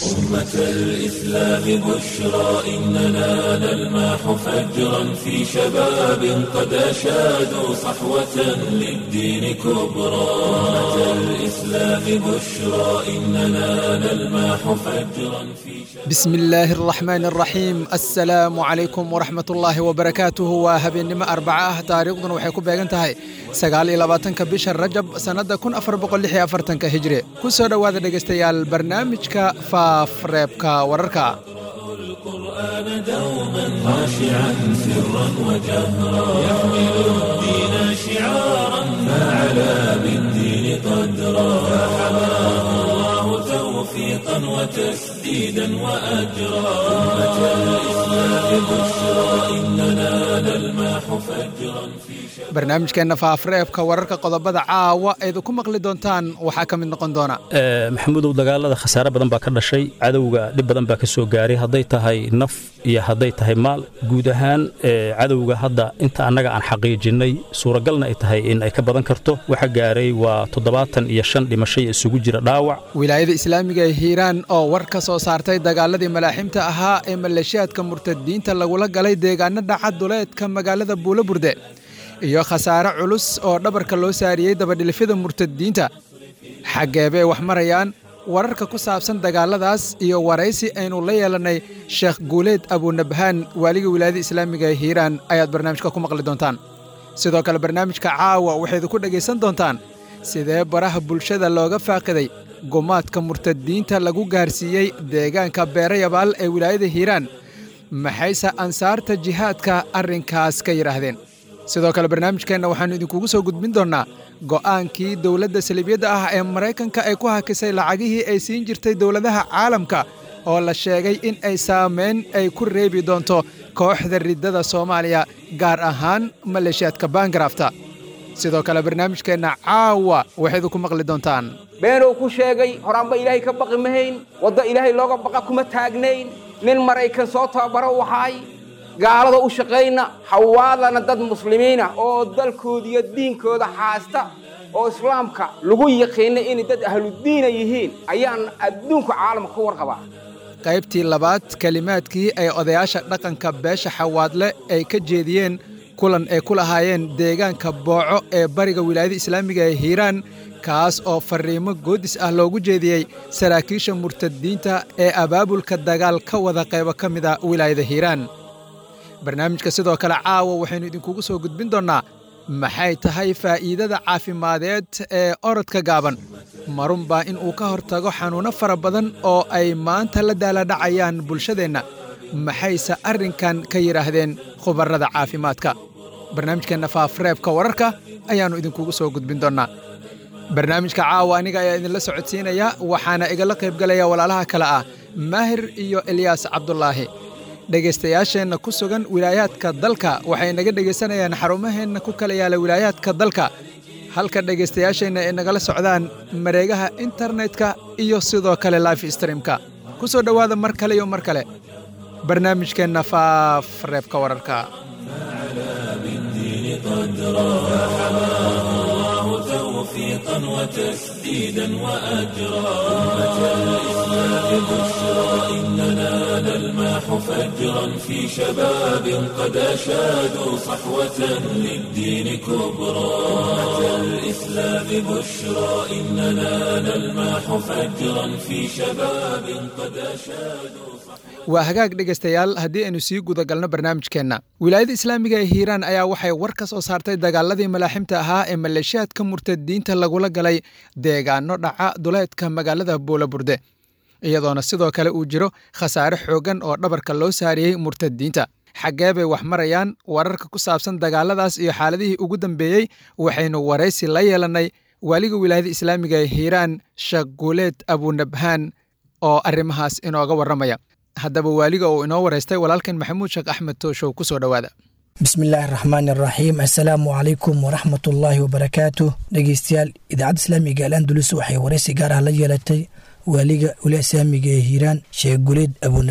أمة الإسلام بشرى إننا نلمح فجرا في شباب قد أشادوا صحوة للدين كبرى أمة الإسلام بشرى إننا نلمح فجرا في شباب بسم illaahi araxmaan araxiim assalaamu calaykum waraxmat ullaahi wabarakaatuhu waa habeennimo arbaca ah taariikhduna waxay ku beegan tahay sagaal iyo labaatanka bisha rajab sannadda kun afar boqol lix iyo afartanka hijri ku soo dhowaada dhegaystayaal barnaamijka faafreebka wararka القرآن دوما خاشعا سرا وجهرا يحمل الدين شعارا فعلى بالدين قدرا فحماه الله توفيقا وتسديدا وأجرا أمة الإسلام بشرى إننا نلمح فجرا في شباب barnaamijkeenna faafreebka wararka qodobada caawa eed ku maqli doontaan waxaa ka mid noqon doona maxamuudow dagaalada khasaare badan baa ka dhashay cadowga dhib badan baa ka soo gaaray hadday tahay naf iyo hadday tahay maal guud ahaan cadowga hadda inta annaga aan xaqiijinnay suuragalna ay tahay in ay ka badan karto waxa gaaray waa toddobaatan iyo shan dhimashay isugu jira dhaawac wilaayada islaamiga ee hiiraan oo war ka soo saartay dagaaladii malaaxiimta ahaa ee maleeshiyaadka murtadiinta lagula galay deegaano dhaca duleedka magaalada buulaburde iyo khasaare culus oo dhabarka loo saariyey dabadhilifyada murtadiinta xaggeebay wax marayaan wararka ku saabsan dagaaladaas iyo waraysi aynu la yeelannay sheekh guuleed abunabhaan waaliga wilaayada islaamiga ee hiiraan ayaad barnaamijka ku maqli doontaan sidoo kale barnaamijka caawa waxayd ku dhegaysan doontaan sidee baraha bulshada looga faaqiday gumaadka murtadiinta lagu gaarsiiyey deegaanka beerayabaal ee wilaayada hiiraan maxayse ansaarta jihaadka arrinkaas ka yidhaahdeen sidoo kale barnaamijkeenna waxaannu idinkugu soo gudbin doonnaa go'aankii dowladda saliibyadda ah ee maraykanka ay ku hakisay lacagihii ay siin jirtay dowladaha caalamka oo la sheegay in ay saamayn ay ku reebi doonto kooxda riddada soomaaliya gaar ahaan maleeshiyaadka baangarafta sidoo kale barnaamijkeenna caawa waxaydu ku maqli doontaan beenuu ku sheegay horaanba ilaahay ka baqi mahayn waddo ilaahay looga baqa kuma taagnayn nin maraykan soo tababaro u ahaay gaalada u shaqayna hawaadana dad muslimiina oo dalkooda iyo diinkooda haasta oo islaamka lagu yaqiinay inay dad ahludiina yihiin ayaan adduunka caalamka ka warqabaa qaybtii labaad kelimaadkii ay odayaasha dhaqanka beesha xawaadle ay ka jeediyeen kulan ay ku lahaayeen deegaanka booco ee bariga wilaayada islaamiga ee hiiraan kaas oo farriimo goodis ah loogu jeediyey saraakiisha murtadiinta ee abaabulka dagaal ka wada qaybo ka mida wilaayada hiiraan barnaamijka sidoo kale caawa waxaynu idinkugu soo gudbin doonnaa maxay tahay faa'iidada caafimadeed ee orodka gaaban marun baa in uu ka hortago xanuunno fara badan oo ay maanta la daaladhacayaan bulshadeenna maxayse arrinkan ka yidhaahdeen khubarrada caafimaadka barnaamijkeenna faafreebka wararka ayaannu idinkugu soo gudbin doonnaa barnaamijka caawa aniga ayaa idinla socodsiinaya waxaana igala qaybgalaya walaalaha kale ah maahir iyo elyaas cabdulaahi dhegaystayaasheenna ku sugan wilaayaadka dalka waxay naga dhegaysanayaan xarumaheenna ku kala yaala wilaayaadka dalka halka dhegaystayaasheenna ay nagala socdaan mareegaha internetka iyo sidoo kale life streamka ku soo dhowaada mar kale iyo mar kale barnaamijkeenna faaf reebka wararka بالدين قدرا فحماه الله توفيقا وتسديدا وأجرا أمة الإسلام بشرى إننا نلمح فجرا في شباب قد أشادوا صحوة للدين كبرى أمة الإسلام بشرى إننا نلمح فجرا في شباب قد أشادوا waa hagaag dhegaystayaal haddii aynu sii guda galno barnaamijkeenna wilaayada islaamiga ee hiiraan ayaa waxay war ka soo saartay dagaaladii malaaximta ahaa ee maleeshiyaadka murtadiinta lagula galay deegaano dhaca duleedka magaalada buulaburde iyadoona sidoo kale uu jiro khasaare xooggan oo dhabarka loo saariyey murtadiinta xaggee bay wax marayaan wararka ku saabsan dagaaladaas iyo xaaladihii ugu dambeeyey waxaynu waraysi la yeelannay waaliga wilaayada islaamiga ee hiiraan sheekh guuleed abunabhaan oo arrimahaas inooga warramaya haddaba waaliga uu inoo waraystay walaalkan maxamuud sheekh axmed tooshow ku soo dhowaada bismillaahi araxmaan araxiim assalaamu calaykum waraxmatullaahi wabarakaatu dhegeystayaal idaacadda islaamiga al andulus waxay waraysi gaar ah la yeelatay waaliga wila islaamiga ee hiiraan sheekh guleed abunabhaan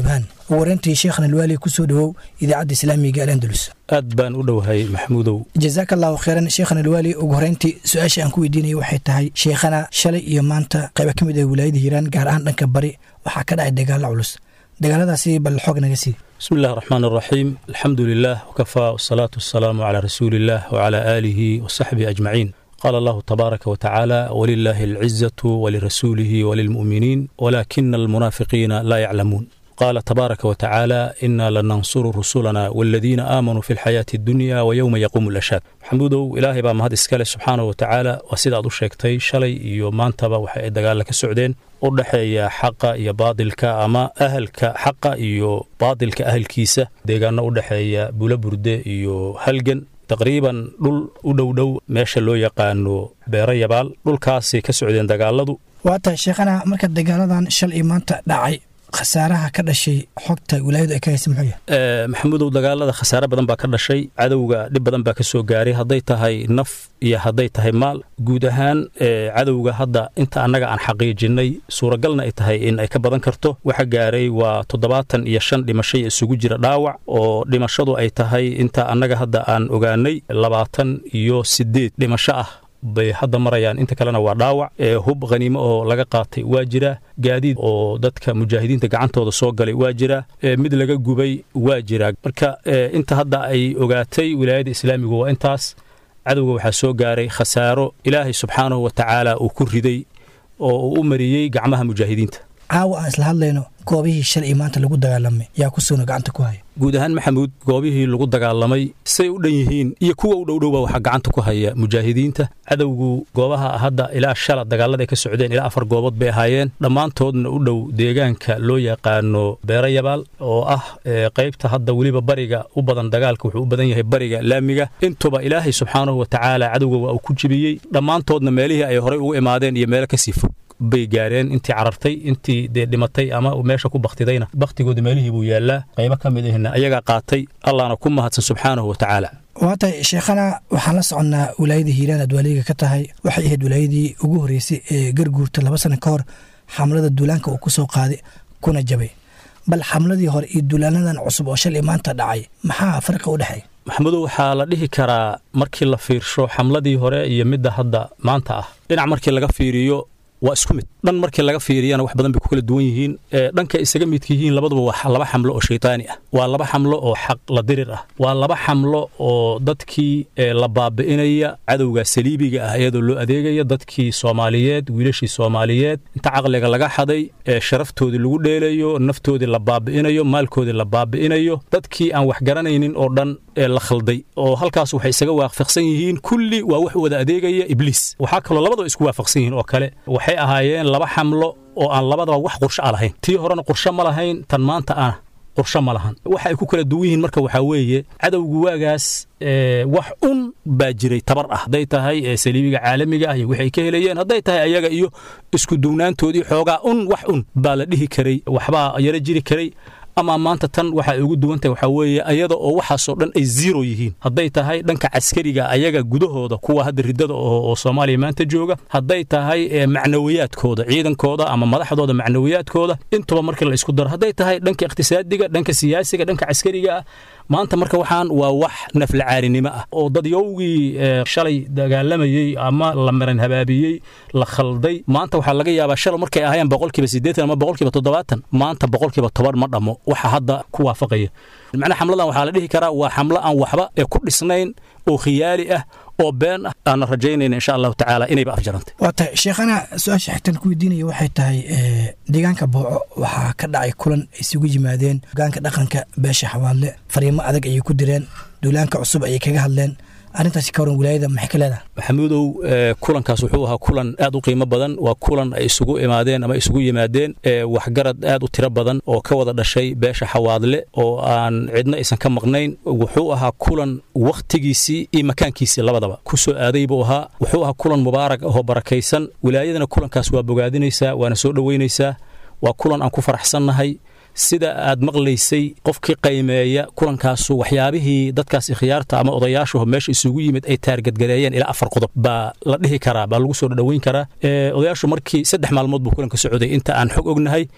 ugu horeyntii sheekhna alwaali kusoo dhowow idaacadda islaamiga alendulus aad baan u dhowahay maxamuudow jazaaka allahu kheyran sheekhana alwaali ugu horeyntii su-aasha aan ku weydiinaya waxay tahay sheekhana shalay iyo maanta qayba ka mid ah wilaayada hiiraan gaar ahaan dhanka bari waxaa ka dhacay dagaalo culus dagaaladaasi bal xoog naga sii bismi illahi raxmaan araxiim alxamdu lilah wkafaa wasalaatu wasalaamu calaa rasuuli illah wcala aalihi wasaxbihi ajmaciin qaala allahu tabaaraka watacaala walilaahi alcizatu walirasuulihi walilmu'miniin walaakina almunaafiqiina laa yaclamuun qaala tabaaraka watacaala inaa lanansuru rusulana waladiina aamanuu fi lxayaati addunya wayowma yaquumu lashaad maxamuudow ilaahay baa mahad iskale subxaanahu watacaala waa sida aad u sheegtay shalay iyo maantaba waxa ay dagaalla ka socdeen u dhexeeya xaqa iyo baadilka ama ahalka xaqa iyo baadilka ahalkiisa deegaano u dhexeeya bulaburde iyo halgan taqriiban dhul u dhowdhow meesha loo yaqaano beero yabaal dhulkaasay ka socdeen dagaaladu waa tahay sheekhana marka dagaaladan shal iyo maanta dhacay khasaaraha ka dhashay xogta wilaayadu ay ka haysa muxuu yahay maxamuudow dagaalada khasaare badan baa ka dhashay cadowga dhib badan baa ka soo gaaray hadday tahay naf iyo hadday tahay maal guud ahaan cadowga hadda inta annaga aan xaqiijinnay suuragalna ay tahay in ay ka badan karto waxa gaaray waa toddobaatan iyo shan dhimashay isugu jira dhaawac oo dhimashadu ay tahay inta annaga hadda aan ogaanay labaatan iyo siddeed dhimasho ah bay hadda marayaan inta kalena waa dhaawac hub khaniimo oo laga qaatay waa jira gaadiid oo dadka mujaahidiinta gacantooda soo galay waa jira mid laga gubay waa jira marka inta hadda ay ogaatay wilaayadda islaamigu waa intaas cadowga waxaa soo gaaray khasaaro ilaahay subxaanahu wa tacaala uu ku riday oo uu u mariyey gacmaha mujaahidiinta caawa aan isla hadlayno goobihii shalay maanta lagu dagaalamay yaa ku suuna gacanta ku haya guud ahaan maxamuud goobihii lagu dagaalamay say u dhan yihiin iyo kuwa u dhowdhowba waxaa gacanta ku haya mujaahidiinta cadowgu goobaha hadda ilaa shala dagaalada ay ka socdeen ilaa afar goobood bay ahaayeen dhammaantoodna u dhow deegaanka loo yaqaano beero yabaal oo ah qaybta hadda weliba bariga u badan dagaalka wuxuu u badan yahay bariga laamiga intuba ilaahay subxaanahu wa tacaala cadowga waa uu ku jibiyey dhammaantoodna meelihii ay horey ugu imaadeen iyo meelo kasii fog bay gaareen intii carartay intii dee dhimatay ama meesha ku baktidayna baktigooda meelihii buu yaallaa qaybo ka mid ahna ayagaa qaatay allahna ku mahadsan subxaanahu wa tacaala waa tahay sheekhana waxaan la soconnaa wilaayada hiiraan aad waaliga ka tahay waxay ahayd wilaayadii ugu horreysay ee garguurta laba sano ka hor xamlada duulaanka uu ku soo qaaday kuna jabay bal xamladii hore iyo duulaanadan cusub oo shalay maanta dhacay maxaa farqi u dhexeeya maxamudow waxaa la dhihi karaa markii la fiirsho xamladii hore iyo midda hadda maanta ah dhinac markii laga fiiriyo waa isku mid dhan markii laga fiiriyana wax badan bay ku kala duwan yihiin dhanka isaga midka yihiin labaduba waa laba xamlo oo shaytaani ah waa laba xamlo oo xaq la dirir ah waa laba xamlo oo dadkii la baabi'inaya cadowga saliibiga ah iyadoo loo adeegaya dadkii soomaaliyeed wiilashii soomaaliyeed inta caqliga laga xaday sharaftoodii lagu dheelayo naftoodii la baabi'inayo maalkoodii la baabi'inayo dadkii aan wax garanaynin oo dhan la khalday oo halkaas waxay isaga waafaqsan yihiin kulli waa wax wada adeegaya ibliis waxaa kaloo labadaba isku waafaqsan yihiin oo kale waxay ahaayeen laba xamlo oo aan labadaba wax qursho a lahayn tii horena qursho ma lahayn tan maanta ah qursho ma lahan waxa ay ku kala duwan yihiin marka waxaa weeye cadowgu waagaas wax un baa jiray tabar ah hadday tahay saliibiga caalamiga ah iyo wixay ka helayeen hadday tahay ayaga iyo isku duwnaantoodii xoogaa un wax un baa la dhihi karay waxbaa yaro jiri karay ama maanta tan waxa ay ugu duwan tahay waxaa weeye ayada oo waxaasoo dhan ay zero yihiin hadday tahay dhanka caskariga ayaga gudahooda kuwa hadda riddada oo soomaaliya maanta jooga hadday tahay macnawiyaadkooda ciidankooda ama madaxdooda macnawiyaadkooda intuba markii la isku daro hadday tahay dhanka iqtisaadiga dhanka siyaasiga dhanka caskariga ah maanta marka waxaan waa wax naflacaarinimo ah oo dadyowgii shalay dagaalamayey ama la maran habaabiyey la khalday maanta waxaa laga yaabaa shalay markay ahaayeen boqolkiiba siddeetan ama boqolkiiba toddobaatan maanta boqolkiiba toban ma dhammo waxa hadda ku waafaqaya macnaha xamladan waxaa la dhihi karaa waa xamlo aan waxba ee ku dhisnayn oo khiyaali ah oo been ah aanna rajaynayna insha allahu tacaala inayba afjarantay waa tahay sheekhana su-aasha xigtan ku weydiinaya waxay tahay deegaanka booco waxaa ka dhacay kulan ay isugu yimaadeen hogaanka dhaqanka beesha xawaadle fariimo adag ayay ku direen duulaanka cusub ayay kaga hadleen arrintaasi ka waran wilaayada maxay ka leedahay maxamuudow kulankaas wuxuu ahaa kulan aad u qiimo badan waa kulan ay isugu imaadeen ama isugu yimaadeen waxgarad aad u tiro badan oo ka wada dhashay beesha xawaadle oo aan cidna aysan ka maqnayn wuxuu ahaa kulan wakhtigiisii iyo makaankiisii labadaba ku soo aaday buu ahaa wuxuu ahaa kulan mubaarak ahoo barakaysan wilaayadana kulankaas waa bogaadinaysaa waana soo dhoweynaysaa waa kulan aan ku faraxsannahay sida aad maqlaysay qofkii qaymeeya kulankaasu waxyaabihii dadkaas khiyaarta ama odayaashu meesha isugu yimid ay taargadgareeyeen ilaa afar qodob baa la dhihi karaa baa lagu soo dhoweyn karaa odayaashu markii saddex maalmood buu kulanka socday inta aan xog ognahay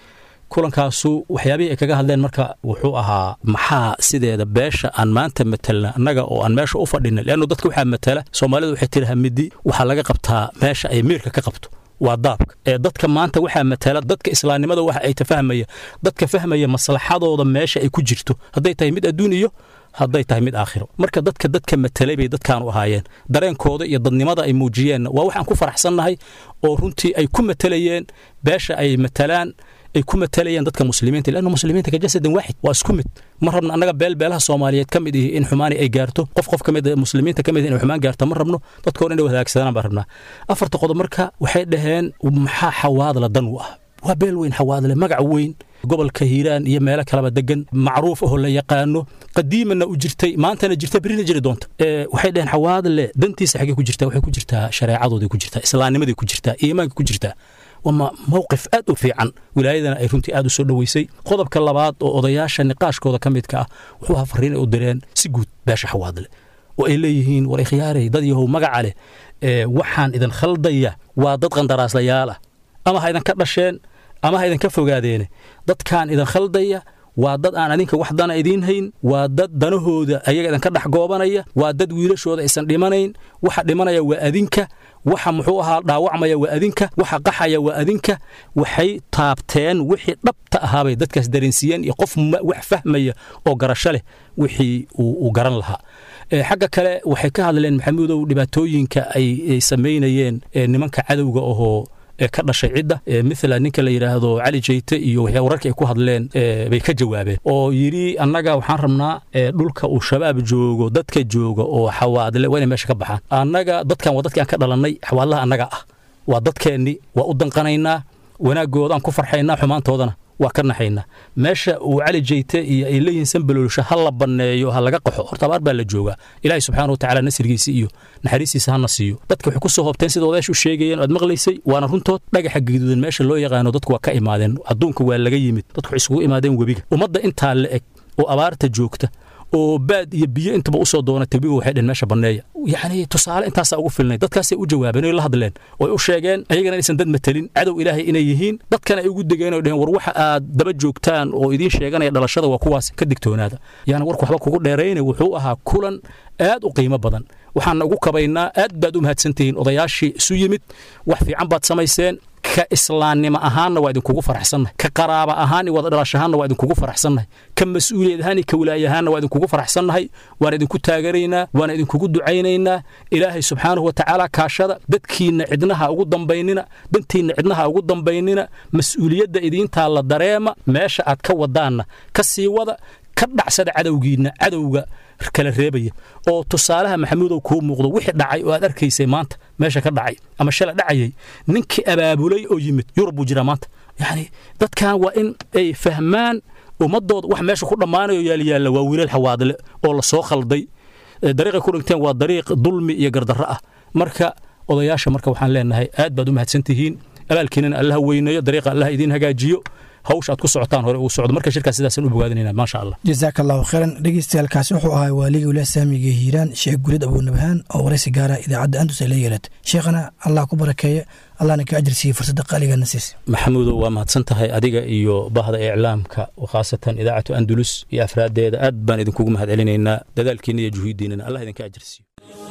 kulankaasu waxyaabihii ay kaga hadleen marka wuxuu ahaa maxaa sideeda beesha aan maanta matelna annaga oo aan meesha u fadhina leannu dadka waxaa matala soomaalidu waxay tiri hamidi waxaa laga qabtaa meesha ay miirka ka qabto waa daabka ee dadka maanta waxaa matala dadka islaamnimada waxa ay tafahmaya dadka fahmaya maslaxadooda meesha ay ku jirto hadday tahay mid adduun iyo hadday tahay mid aakhiro marka dadka dadka matelay bay dadkaanu ahaayeen dareenkooda iyo dadnimada ay muujiyeenna waa waxaan ku faraxsannahay oo runtii ay ku matelayeen beesha ay matalaan ay ku matalayeen dadka muslimiinta lanna muslimiinta ka jasadan waaxid waa isku mid ma rabno annaga beel beelaha soomaaliyeed ka mid ihi in xumaani ay gaarto qof qof ka mid muslimiinta ka mid inay xumaan gaarto ma rabno dadka hor inay wadaagsadaan baan rabnaa afarta qodob marka waxay dhaheen maxaa xawaadla dan u ah waa beel weyn xawaadle magac weyn gobolka hiiraan iyo meelo kaleba degan macruuf ahoo la yaqaano qadiimana u jirtay maantana jirta berina jiri doonta waxay dhaheen xawaadle dantiisa xaggee ku jirtaa waxay ku jirtaa shareecadooday ku jirtaa islaamnimaday ku jirtaa iimaanka ku jirtaa waa mowqif aad u fiican wilaayadana ay runtii aad u soo dhoweysay qodobka labaad oo odayaasha niqaashkooda ka midka ah wuxuu ahaa fariin ay u direen si guud beesha xawaadle oo ay leeyihiin war ikhyaarey dad yahow magaca leh waxaan idin khaldaya waa dad qandaraaslayaal ah ama ha idinka dhasheen ama ha idinka fogaadeene dadkaan idin khaldaya waa dad aan adinka wax dana idiin hayn waa dad danahooda ayaga idinka dhex goobanaya waa dad wiilashooda aysan dhimanayn waxa dhimanaya waa adinka waxa muxuu ahaa dhaawacmaya waa adinka waxa qaxaya waa adinka waxay taabteen wixii dhabta ahaabay dadkaas dareensiiyeen iyo qof wax fahmaya oo garasho leh wixii uu garan lahaa xagga kale waxay ka hadleen maxamuudow dhibaatooyinka ay samaynayeen nimanka cadowga ahoo ka dhashay cidda mila ninka la yidhaahdo cali jeyte iyo waxyaa wararka ay ku hadleen bay ka jawaabeen oo yidhi annaga waxaan rabnaa dhulka uu shabaab joogo dadka jooga oo xawaadle waa inay meesha ka baxaan annaga dadkan waa dadkii aan ka dhalannay xawaadlaha annaga ah waa dadkeenni waa u danqanaynaa wanaaggoodaan ku farxaynaa xumaantoodana waa ka naxaynaa meesha uu cali jeyte iyo ay leeyihiin sanbaloolisha ha la banneeyo ha laga qaxo horta abaar baa la joogaa ilaahay subxaana watacaala nasrigiisa iyo naxariistiisa hana siiyo dadka waxay ku soo hoobteen sida odayaashu sheegayeen oad maqlaysay waana runtood dhagaxa gaduudan meesha loo yaqaano dadku waa ka imaadeen adduunka waa laga yimid dadku waxay isugu imaadeen webiga ummadda intaa la eg oo abaarta joogta oo baad iyo biyo intaba usoo doonatay webiga waxay dheen meesha banneeya yacni tusaale intaasaa ugu filnay dadkaasay u jawaabeen oy la hadleen oy u sheegeen ayagana inaysan dad matelin cadow ilaahay inay yihiin dadkana ay ugu degeen oy dheheen war waxa aad daba joogtaan oo idiin sheeganaya dhalashada waa kuwaas ka digtoonaada yaana warku waxba kugu dheeraynay wuxuu ahaa kulan aad u qiimo badan waxaan ugu kabaynaa aad baad u mahadsantihiin odayaashii isu yimid wax fiican baad samayseen ka islaamnimo ahaanna waa idinkugu faraxsannahay ka qaraaba ahaan iyo wada dhalashahaanna waa idinkugu faraxsannahay ka mas-uuliyad ahaan iyo ka wilaayahaanna waa idinkugu faraxsannahay waan idinku taagaraynaa waan idinkugu ducaynaynaa ilaahay subxaanahu wa tacaala kaashada dadkiinna cidnaha ugu dambaynina dantiinna cidnaha ugu dambaynina mas-uuliyadda idiintaa la dareema meesha aad ka wadaanna ka sii wada ka dhacsada cadowgiinna cadowga kala reebaya oo tusaalaha maxamuudow kuu muuqdo wixii dhacay oo aad arkaysay maanta meesha ka dhacay ama shala dhacayay ninkii abaabulay oo yimid yurub buu jiraa maanta yacni dadkan waa in ay fahmaan ummadooda wax meesha ku dhammaanayo yaalyaalla waa wiilal xawaadle oo la soo khalday dariiqay ku dhigteen waa dariiq dulmi iyo gardarro ah marka odayaasha marka waxaan leenahay aad baad u mahadsan tihiin abaalkiinana allaha weyneeyo dariiqa allaha idiin hagaajiyo hawsha aad ku socotaan hore uu socdo marka shirkaas sidaasaan u bogaadinayna maasha allah jazaaka allahu khayran dhegeystayaalkaasi wuxuu ahaa waaliga wilaah saamiga hiiraan sheekh gulid abuunabhaan oo waraysi gaara idaacadda andus ay la yeelatay sheekhana allah ku barakeeye allahna ka ajir siiye fursadda qaaligaana siisa maxamuudow waa mahadsan tahay adiga iyo bahda iclaamka khaasatan idaacatu andulus iyo afraaddeeda aad baan idinkugu mahad celinaynaa dadaalkiina iyo juhuuddiinana allah idinka ajir siiyo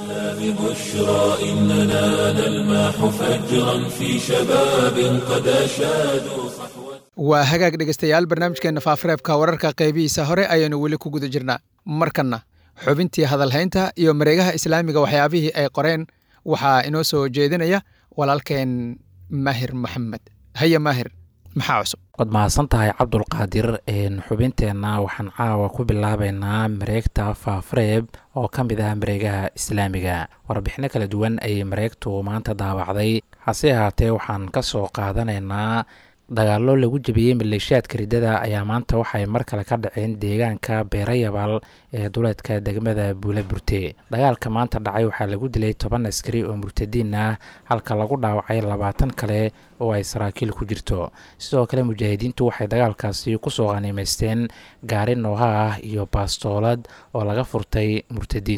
ببشرى إننا نلمح فجرا في شباب قد أشادوا صحوة waa hagaag dhegaystayaal barnaamijkeenna faafareebka wararka qaybihiisa hore ayaanu weli ku guda jirnaa markanna xubintii hadalhaynta iyo mareegaha islaamiga waxyaabihii ay qoreen waxaa inoo soo jeedinaya walaalkeen maahir maxamed haya maahir maxaa cusub waad mahadsan tahay cabdulqaadir xubinteenna waxaan caawa ku bilaabaynaa mareegta faafareeb oo ka mid ah mareegaha islaamiga warbixino kala duwan ayay mareegtu maanta daawacday hase ahaatee waxaan ka soo qaadanaynaa dagaallo lagu jebiyey maleeshiyaadka riddada ayaa maanta waxay mar kale ka dhaceen deegaanka beerayabal ee duleedka degmada buula burte dagaalka maanta dhacay waxaa lagu dilay toban askari oo murtadiin ah halka lagu dhaawacay labaatan kale oo ay saraakiil ku jirto sidoo kale mujaahidiintu waxay dagaalkaasi kusoo qaniimaysteen gaari nooha ah iyo baastoolad oo laga furtay murtadiinta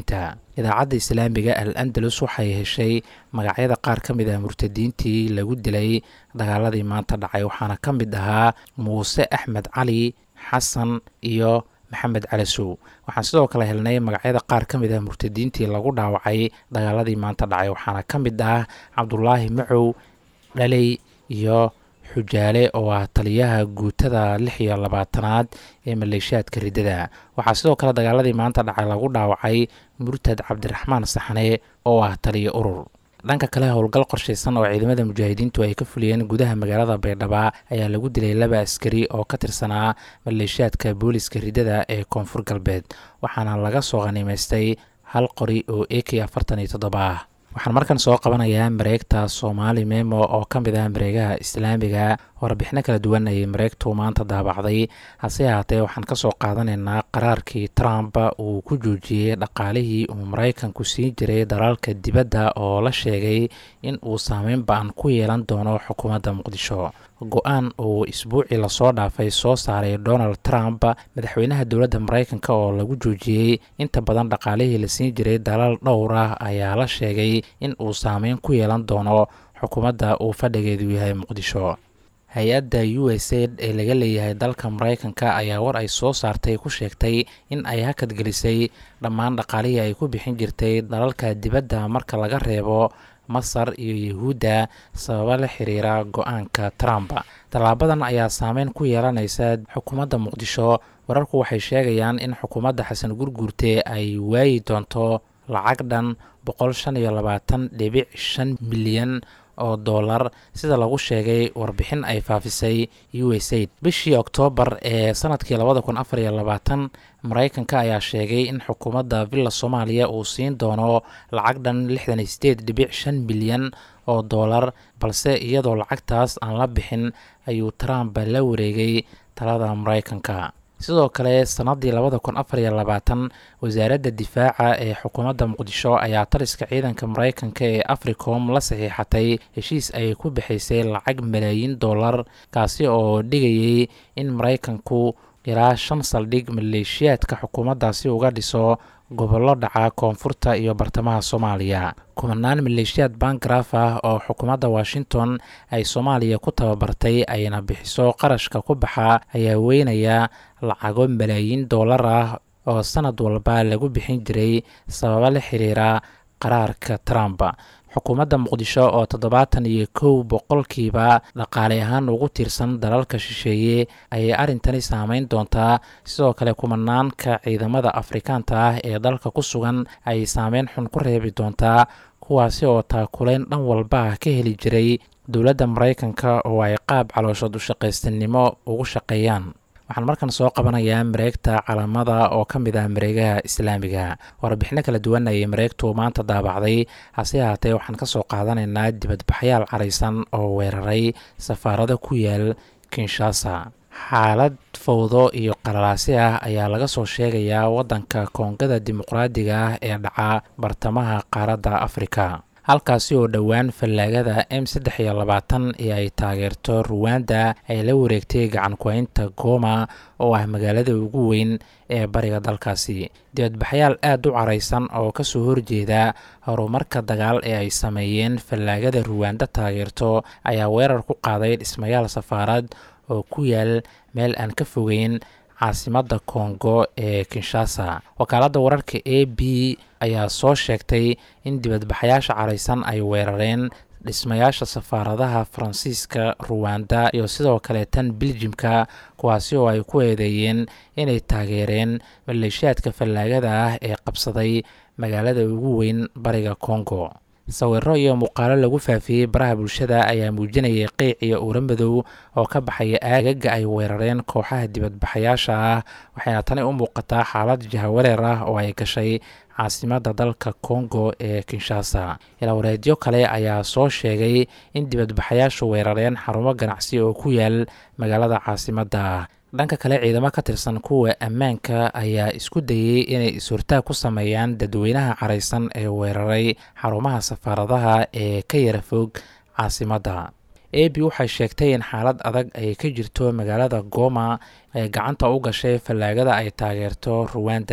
idaacadda islaamiga al andalus waxay heshay magacyada qaar ka mid ah murtadiintii lagu dilay dagaaladii maanta dhacay waxaana ka mid ahaa muuse axmed cali xasan iyo maxamed calasow waxaan sidoo kale helnay magacyada qaar ka mid ah murtadiintii lagu dhaawacay dagaaladii maanta dhacay waxaana ka mid ah cabdulaahi macow dhaley iyo xujaale oo ah taliyaha guutada lix iyo labaatanaad ee maleeshiyaadka riddada waxaa sidoo kale dagaaladii maanta dhacay lagu dhaawacay murtad cabdiraxmaan saxne oo ah taliyo urur dhanka kale howlgal qorshaysan oo ciidamada mujaahidiintu ay ka fuliyeen gudaha magaalada baydhaba ayaa lagu dilay laba askari oo ka tirsanaa maleeshiyaadka booliska riddada ee koonfur galbeed waxaana laga soo qhaniimaystay hal qori oo a k afartan iyo toddoba ah waxaan markan soo qabanayaa mareegta soomaali memo oo ka mid ah mareegaha islaamiga warbixino kala duwan ayay mareegtu maanta daabacday hase ahaatee waxaan kasoo qaadanaynaa qaraarkii trump uu ku joojiyey dhaqaalihii uu maraykanku siin jiray dalaalka dibadda oo la sheegay in uu saameyn ba-an ku yeelan doono xukuumadda muqdisho go-aan uu isbuucii lasoo dhaafay soo saaray donald trump madaxweynaha dowladda maraykanka oo lagu joojiyey inta badan dhaqaalihii la siin jiray dalaal dhowr ah ayaa la sheegay in uu saameyn ku yeelan doono xukuumadda uu fadhigeedu yahay muqdisho hay-adda u s aid ee laga leeyahay dalka maraykanka ayaa war ay soo saartay ku sheegtay in ay hakadgelisay dhammaan dhaqaalihii ay ku bixin jirtay dalalka dibadda marka laga reebo masar iyo yahuudda sababa la xiriira go-aanka trump tallaabadan ayaa saameyn ku yeelanaysa xukuumadda muqdisho wararku waxay sheegayaan in xukuumadda xasan gurguurte ay waayi doonto lacag dhan boqol shan iyo labaatan dhibic shan milyan oo dollar sida lagu sheegay warbixin ay faafisay u s aid bishii oktoobar ee sanadkii labada kun afar iyo labaatan maraykanka ayaa sheegay in xukuumadda villa soomaaliya uu siin doono lacag dhan lixdan iyo sideed dhibic shan milyan oo dollar balse iyadoo lacagtaas aan la bixin ayuu trump la wareegay talada maraykanka sidoo kale sanadii labada kun afar iyo labaatan wasaaradda difaaca ee xukuumadda muqdisho ayaa taliska ciidanka maraykanka ee africom la saxiixatay heshiis ay ku bixaysay lacag malaayiin dollar kaasi oo dhigayay in maraykanku ilaa shan saldhig maleeshiyaadka xukuumaddaasi uga dhiso gobollo dhaca koonfurta iyo bartamaha soomaaliya kumanaan maleeshiyaad bangaraf ah oo xukuumadda washington ay soomaaliya ku tababartay ayna bixiso qarashka ku baxa ayaa weynaya lacago malaayiin dollar ah oo sanad walba lagu bixin jiray sababa la xiriira qaraarka trump xukuumadda muqdisho oo toddobaatan iyo kow boqolkiiba dhaqaale ahaan ugu tiirsan dalalka shisheeye ayay arrintani saameyn doontaa sidoo kale kumanaanka ciidamada afrikaanta ah ee dalka ku sugan ayay saameyn xun ku reebi doontaa kuwaasi oo taakulayn dhan walba ah ka heli jiray dowladda maraykanka oo ay qaab calooshood u shaqaystanimo ugu shaqeeyaan waxaan markan soo qabanayaa mareegta calamada oo ka mid ah mareegaha islaamiga warbixino kala duwan ayay mareegtu maanta daabacday hase ahaatee waxaan ka soo qaadanaynaa dibadbaxyaal caraysan oo weeraray safaarado ku yaal kinshasa xaalad fowdo iyo qalalaasi ah ayaa laga soo sheegayaa waddanka koongada dimuqraadiga ah ee dhaca bartamaha qaaradda afrika halkaasi oo dhowaan fallaagada m saddex iyo labaatan ee ay taageerto ruwanda ay la wareegtay gacan ku-haynta goma oo ah magaalada ugu weyn ee bariga dalkaasi dibadbaxyaal aad u caraysan oo kasoo horjeeda horumarka dagaal ee ay sameeyeen fallaagada ruwanda taageerto ayaa weerar ku qaaday dhismayaal safaarad oo ku yaal meel aan ka fogeyn caasimadda kongo ee kinshasa wakaaladda wararka a b ayaa soo sheegtay in dibadbaxayaasha caraysan ay weerareen dhismayaasha safaaradaha faransiiska ruwanda iyo sidoo kale tan biljimka kuwaasi oo ay ku eedeeyeen inay taageereen maleeshiyaadka fallaagada ah ee qabsaday magaalada ugu weyn bariga kongo sawiro iyo muuqaalo lagu faafiyey baraha bulshada ayaa muujinayay qiic iyo uura madow oo ka baxaya aagaga ay weerareen kooxaha dibadbaxayaasha ah waxayna tani u muuqataa xaalad jahawareer ah oo ay gashay caasimadda dalka kongo ee kinshasa ilaawareedyo kale ayaa soo sheegay in dibadbaxayaashu weerareen xarumo ganacsi oo ku yaal magaalada caasimadda ah dhanka kale ciidamo ka tirsan kuwa ammaanka ayaa isku dayey inay is-hortaag ku sameeyaan dadweynaha caraysan ee weeraray xarumaha safaaradaha ee ka yara fog caasimadda a b waxay sheegtay in xaalad adag ay ka jirto magaalada goma ee gacanta u gashay fallaagada ay taageerto ruwanda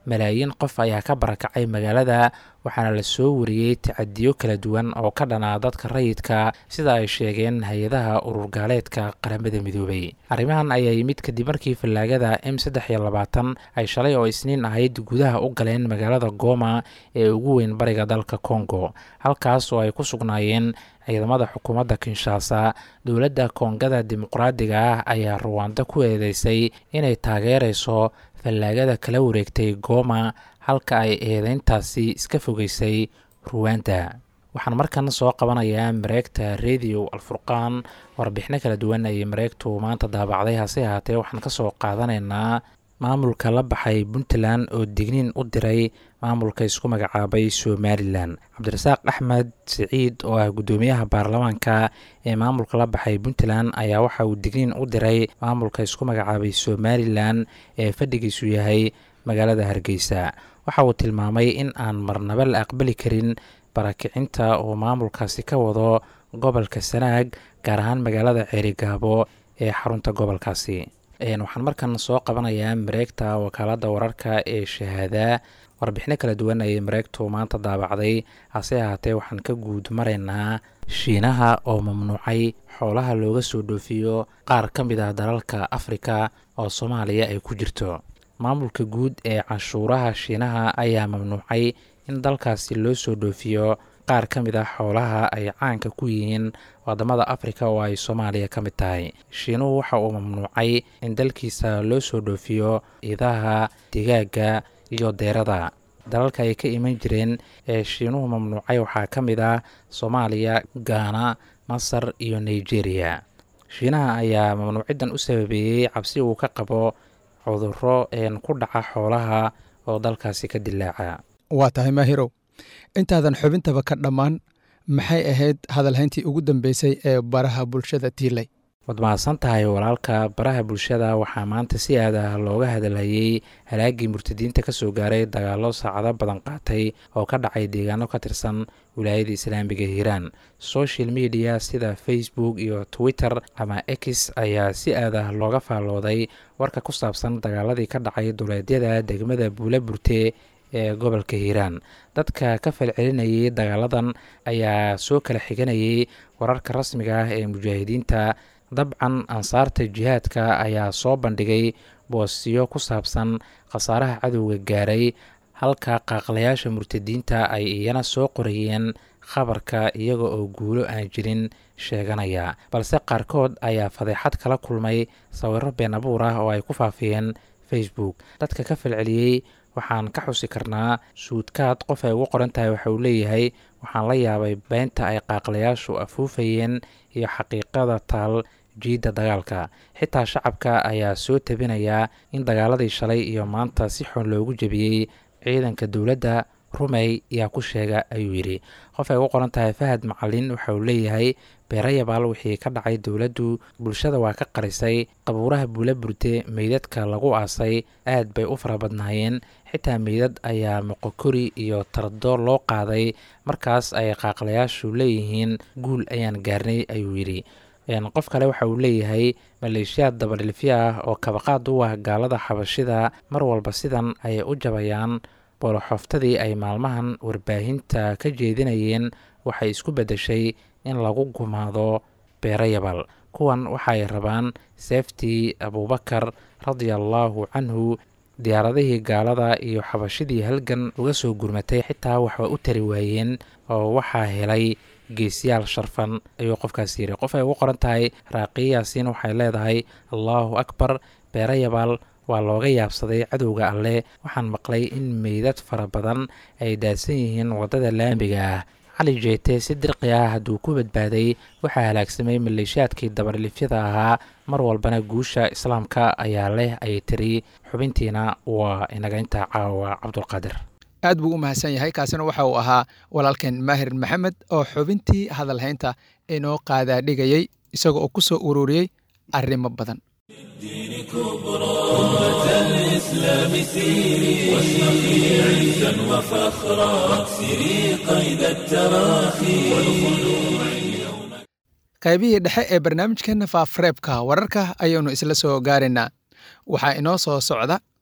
malaayiin qof ayaa ka barakacay magaalada waxaana la soo wariyey tacadiyo kala duwan oo ka dhanaa dadka rayidka sida ay sheegeen hay-adaha ururgaaleedka qaramada midoobay arrimahan ayaa yimid kadib markii fallaagada m saddex iyo labaatan ay shalay oo isniin ahayd gudaha u galeen magaalada gooma ee ugu weyn bariga dalka kongo halkaas oo ay ku sugnaayeen ciidamada xukuumadda kinshasa dowladda koongada dimuqraadiga ah ayaa ruwaando ku eedeysay inay taageerayso fallaagada kala wareegtay gooma halka ay eedeyntaasi iska fogeysay ruwanda waxaan markan soo qabanayaa mareegta radio alfurqaan warbixino kala duwan ayay mareegtu maanta daabacday hase ahaatee waxaan ka soo qaadanaynaa maamulka la baxay puntland oo digniin u diray maamulka isku magacaabay somalilan cabdirasaaq axmed siciid oo ah guddoomiyaha baarlamaanka ee maamulka la baxay puntland ayaa waxa uu digniin u diray maamulka isku magacaabay somalilan ee fadhigiisu yahay magaalada hargeysa waxa uu tilmaamay in aan marnaba la aqbali karin barakicinta oo maamulkaasi ka wado gobolka sanaag gaar ahaan magaalada ceerigaabo ee xarunta gobolkaasi waxaan markan soo qabanayaa mareegta wakaalada wararka ee shahaada warbixino kala duwan ayay mareegtu maanta daabacday hase ahaatee waxaan ka guud maraynaa shiinaha oo mamnuucay xoolaha looga soo dhoofiyo qaar ka mid ah dalalka afrika oo soomaaliya ay ku jirto maamulka guud ee canshuuraha shiinaha ayaa mamnuucay in dalkaasi loo soo dhoofiyo qaar ka mid ah xoolaha ay caanka ku yihiin wadamada afrika oo ay soomaaliya ka mid tahay shiinuhu waxa uu mamnuucay in dalkiisa loo soo dhoofiyo idaha digaaga iyo deerada dalalka ay ka iman jireen ee shiinuhu mamnuucay waxaa ka mid ah soomaaliya gaana masar iyo nigeria shiinaha ayaa mamnuuciddan u sababeeyey cabsi uu ka qabo cuduro een ku dhaca xoolaha oo dalkaasi ka dilaaca waa tahay maahirow intaadan xubintaba ka dhammaan maxay ahayd hadalhayntii ugu dambeysay ee baraha bulshada tiilay waad mahadsan tahay walaalka baraha bulshada waxaa maanta si aad ah looga hadalhayey halaagii murtadiinta ka soo gaaray dagaallo saacado badan qaatay oo ka dhacay deegaano ka tirsan wilaayada islaamiga hiiraan social media sida facebook iyo twitter ama x ayaa si aad ah looga faallooday warka ku saabsan dagaaladii ka dhacay duleedyada degmada buula burte ee gobolka hiiraan dadka ka falcelinayay dagaaladan ayaa soo kala xiganayay wararka rasmiga ah ee mujaahidiinta dabcan ansaarta jihaadka ayaa soo bandhigay boosiyo ku saabsan khasaaraha cadowga gaaray halka qaaqlayaasha murtadiinta ay iyana soo qorayeen khabarka iyaga oo guulo aan jirin sheeganaya balse qaarkood ayaa fadeexad kala kulmay sawiro been abuur ah oo ay ku faafiyeen facebook dadka ka falceliyey waxaan ka xusi karnaa suudkaad qof ay ugu qoran tahay waxa uu leeyahay waxaan la yaabay beynta ay qaaqlayaashu afuufayeen iyo xaqiiqada taal jiidda dagaalka xitaa shacabka ayaa soo tabinayaa in dagaaladii shalay iyo maanta si xun loogu jebiyey ciidanka dowladda rumey yaa ku sheega ayuu yidhi qof ay ugu qoran tahay fahad macalin waxa uu leeyahay beerayabaal wixii ka dhacay dowladdu bulshada waa ka qarisay qabuuraha buula burte meydadka lagu aasay aad bay u fara badnaayeen xitaa meydad ayaa moqokori iyo tardo loo qaaday markaas ay qaaqlayaashu leeyihiin guul ayaan gaarnay ayuu yidhi qof kale waxa uu leeyahay maleeshiyaad dabadhilfya ah oo kabaqaad u ah gaalada xabashida mar walba sidan ayay u jabayaan booloxooftadii ay maalmahan warbaahinta ka jeedinayeen waxay isku beddeshay in lagu gumaado beerayabal kuwan waxaay rabaan seeftii abuubakar radiallaahu canhu diyaaradihii gaalada iyo xabashidii halgan uga soo gurmatay xitaa waxba u tari waayeen oo waxaa helay geesiyaal sharfan ayuu qofkaas yidhi qof ay ugu qoran tahay raaqiya yaasiin waxay leedahay allaahu akbar beerayabaal waa looga yaabsaday cadowga alleh waxaan maqlay in meydad fara badan ay daadsan yihiin waddada laamiga ah cali jeete si dirqi ah hadduu ku badbaaday waxaa halaagsamay maleeshiyaadkii dabadhilifyada ahaa mar walbana guusha islaamka ayaa leh ayay tiri xubintiina waa inaga intaa caawa cabdulqaadir aad buu u mahadsan yahay kaasina waxa uu ahaa walaalkeen maahir maxamed oo xubintii hadalhaynta inoo qaadaa dhigayey isaga oo ku soo ururiyey arrimo badan الدين كبرى أمة الإسلام سيري واشرقي عزا وفخرا واكسري قيد التراخي والخلوع اليوم qaybihii dhexe ee barnaamijkeenna faafareebka wararka ayaanu isla soo gaaraynaa waxaa inoo soo socda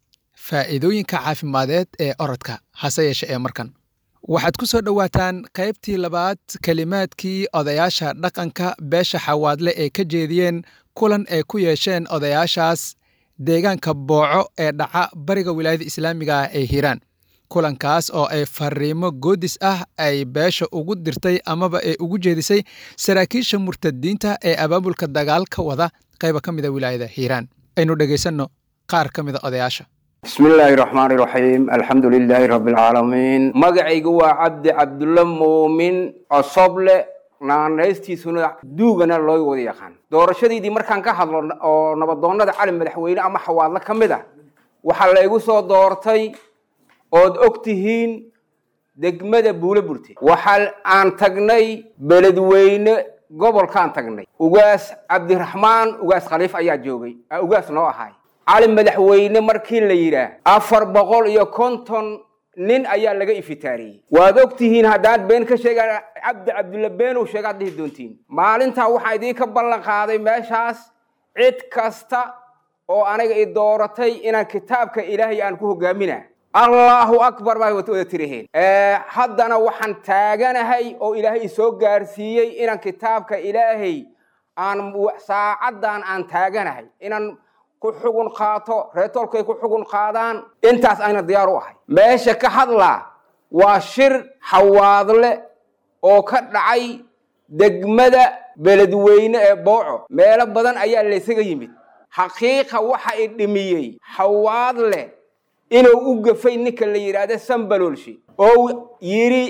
faa'iidooyinka caafimadeed ee orodka hase yeeshe ee markan waxaad ku soo dhowaataan qaybtii labaad kelimaadkii odayaasha dhaqanka beesha xawaadle ee ka jeediyeen kulan ay ku yeesheen odayaashaas deegaanka booco ee dhaca bariga wilaayada islaamiga ah ee hiiraan kulankaas oo ay fariimo goodis ah ay beesha ugu dirtay amaba ay ugu jeedisay saraakiisha murtadiinta ee abaabulka dagaal ka wada qayba ka mida wilaayada hiiraan aynu dhegaysanno qaar ka mida odayaasha بسم الله الرحمن الرحيم الحمد لله رب العالمين magacaygu waa cabdi cabdulle muumin cosoble naanaystiisuna duugana loo wada yaqaan doorashadiidii markaan ka hadlo oo nabadoonnada cali madaxweyne ama xawaadle ka mid ah waxaa laygu soo doortay ood og tihiin degmada buule burte waxa aan tagnay beledweyne gobolkaan tagnay ugaas cabdiraxmaan ugaas khaliif ayaa joogay ugaas noo ahaay cali madaxweyne markii la yidhaah afar boqol iyo konton nin ayaa laga ifitaariyey waad og tihiin haddaan been ka sheega cabdi cabdulle beenuu sheegaad dhihi doontiin maalintaa waxaan idiinka ballan qaaday meeshaas cid kasta oo aniga i dooratay inaan kitaabka ilaahay aan ku hogaaminaa allahu akbar baa wada tiriheen haddana waxaan taaganahay oo ilaahay isoo gaarsiiyey inaan kitaabka ilaahay aan saacaddan aan taaganahay inaan ku xugun qaato reetoolkay ku xugun qaadaan intaas ayna diyaar u ahay meesha ka hadlaa waa shir xawaadle oo ka dhacay degmada beledweyne ee booco meelo badan ayaa laysaga yimid xaqiiqa waxa i dhimiyey xawaadle inuu u gafay ninka la yidhaahda sambaloolshi oo yidhi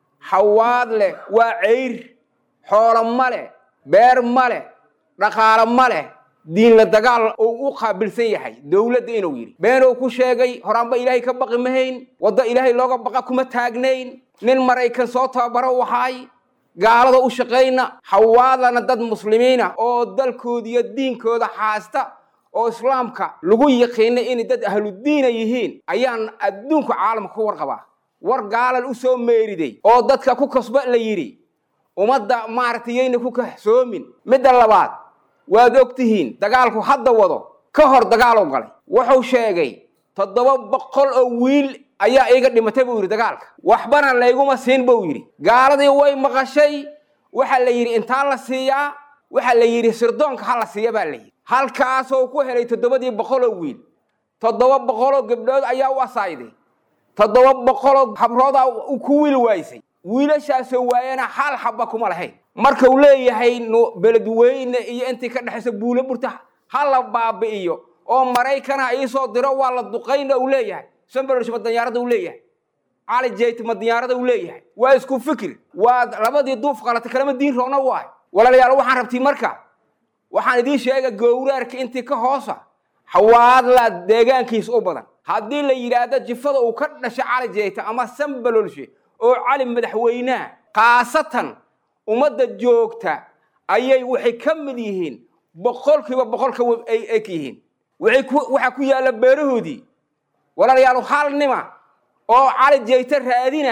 xawaadle waa ceyr xoolo ma leh beer ma leh dhaqaalo ma leh diinla dagaal uu u qaabilsan yahay dowladda inuu yidhi beenuu ku sheegay horaanba ilaahay ka baqi mahayn waddo ilaahay looga baqa kuma taagnayn nin maraykan soo tababaro wahaay gaalada u shaqayna xawaadlana dad muslimiina oo dalkooda iyo diinkooda haasta oo islaamka lagu yaqiina inay dad ahludiina yihiin ayaan adduunka caalamka ku warqabaa war gaalan u soo meeriday oo dadka ku kasba la yidhi ummadda maaragtay yayna ku kahsoomin midda labaad waad og tihiin dagaalku hadda wado ka hor dagaaloo galay wuxuu sheegay toddoba boqol oo wiil ayaa iiga dhimatay buu yidhi dagaalka waxbana layguma siin buu yidhi gaaladii way maqashay waxaa la yidhi intaa la siiyaa waxaa la yidhi sirdoonka ha la siiya baa la yidhi halkaasoo ku helay toddobadii boqoloo wiil toddoba boqoloo gabdhood ayaa u asaayday toddoba boqoloo habroodaa ku wiil waysay wiilashaasoo waayana hal xabba kuma lahayn marka uu leeyahay beledweyne iyo intii ka dhexaysa buule burta ha la baabi'iyo oo maraykana iisoo diro waa la duqayna uu leeyahay sambalolsh madanyarada uu leeyahay cali jeyt madanyarada uu leeyahay waa isku fikir waa labadii duuf qalatay kalama diin roona waay walaalayaal waxaan rabtiin marka waxaan idiin sheega gowraarka intii ka hoosa xawaadla deegaankiisa u badan haddii la yidhaahdo jifada uu ka dhashay cali jeyta ama sambalolshe oo cali madaxweynaha khaasatan ummadda joogta ayay waxay ka mid yihiin boqolkiiba boqolka ay eg yihiin waxaa ku yaalla beerahoodii walaalayaal hal nima oo cali jeyta raadina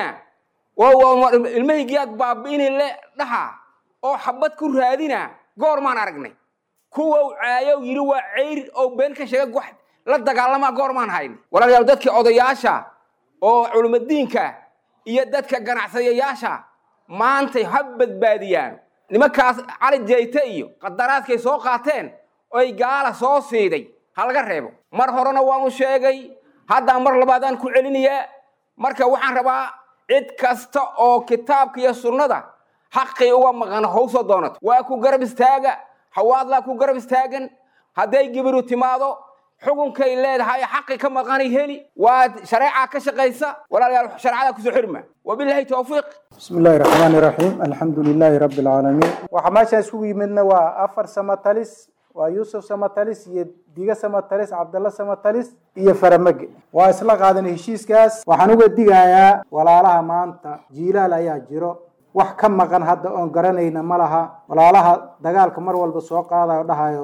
ilmahaygiyaad baabi'ini le dhaha oo xabad ku raadina goor maan aragnay kuwa caayow yidhi waa ceyr oo been ka sheega wax la dagaalamaa goor maan hayn walaalayaal dadkii odayaasha oo culimadiinka iyo dadka ganacsadayaasha maantay ha badbaadiyaan nimankaas cali jeyte iyo qadaraadkay soo qaateen oy gaala soo siiday ha laga reebo mar horena waanu sheegay haddaan mar labaadaan ku celinayaa marka waxaan rabaa cid kasta oo kitaabka iyo sunnada xaqii uga maqan howsoo doonato waa ku garab istaaga xawaadlaa ku garab istaagan hadday gibiru timaado xukunkay leedahay xaqi ka maqanay heli waa shareecaa ka shaqaysa walaalayaal shareecada kusoo xirma wabilaahi towfiiq بسم الله الرحمن الرحيم الحمد لله رب العالمين waxaa meeshaan isugu yimidna waa afar samatalis waa yuusuf samatalis iyo diga samatalis cabdalla samatalis iyo faramage waa isla qaadan heshiiskaas waxaan uga digayaa walaalaha maanta jiilaal ayaa jiro wax ka maqan hadda oon garanayna ma laha walaalaha dagaalka mar walba soo qaadayo dhahayo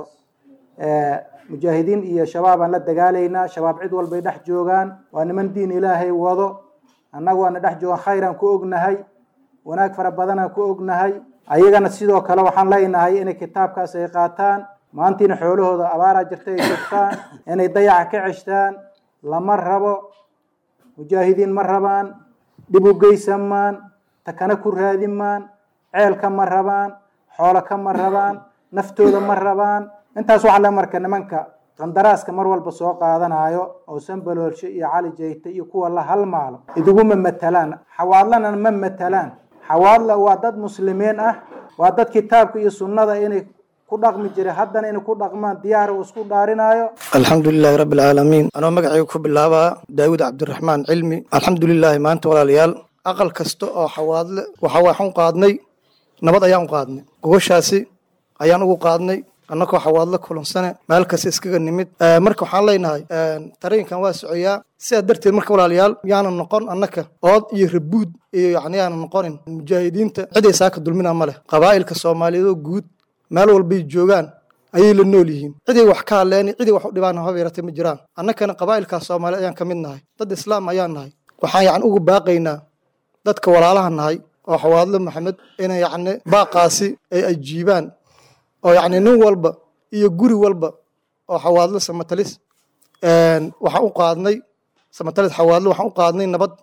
mujaahidiin iyo shabaabaan la dagaalaynaa shabaab cid walbay dhex joogaan waa niman diin ilaahay wado annagu waana dhex joogan khayraan ku ognahay wanaag fara badanaan ku ognahay ayagana sidoo kale waxaan leenahay inay kitaabkaas ay qaataan maantiina xoolahooda abaaraa jirta ay joogtaan inay dayaca ka ceshtaan lama rabo mujaahidiin ma rabaan dhib u geysamaan takana ku raadimaan ceelka ma rabaan xoolo ka ma rabaan naftooda ma rabaan intaas waxaa le marka nimanka qandaraaska mar walba soo qaadanayo oo sambaloolshe iyo cali jayte iyo kuwa la halmaalo iduguma matalaan xawaadlana ma matalaan xawaadla waa dad muslimiin ah waa dad kitaabka iyo sunnada inay ku dhaqmi jiray haddana inay ku dhaqmaan diyaar uu isku dhaarinayo alxamdulilaahi rabbi alcaalamiin anoo magacayga ku bilaabaa daawud cabdiraxmaan cilmi alxamdulilaahi maanta walaalayaal aqal kasta oo xawaadle waxa waxaan u qaadnay nabad ayaan u qaadnay gogoshaasi ayaan ugu qaadnay annagoo xawaadlo kulansane meel kasta iskaga nimid marka waxaan leenahay tareenkan waa socoyaa sidaa darteed marka walaalayaal yaanan noqon annaka ood iyo rabuud iyo yani yaanan noqonin mujaahidiinta ciday saaka dulmina ma leh qabaa'ilka soomaaliyeed oo guud meel walbay joogaan ayay la nool yihiin ciday wax ka hadleen ciday wax u dhibaan haba yaratay ma jiraan annakana qabaa'ilkaas soomaaliyeed ayaan ka mid nahay dad islaam ayaan nahay waxaan yani ugu baaqaynaa dadka walaalaha nahay oo xawaadlo maxamed inay yacni baaqaasi ay ajiibaan oo yacni nin walba iyo guri walba oo xawaadlo samatalis waxaan u qaadnay samatalis xawaadlo waxaan u qaadnay nabad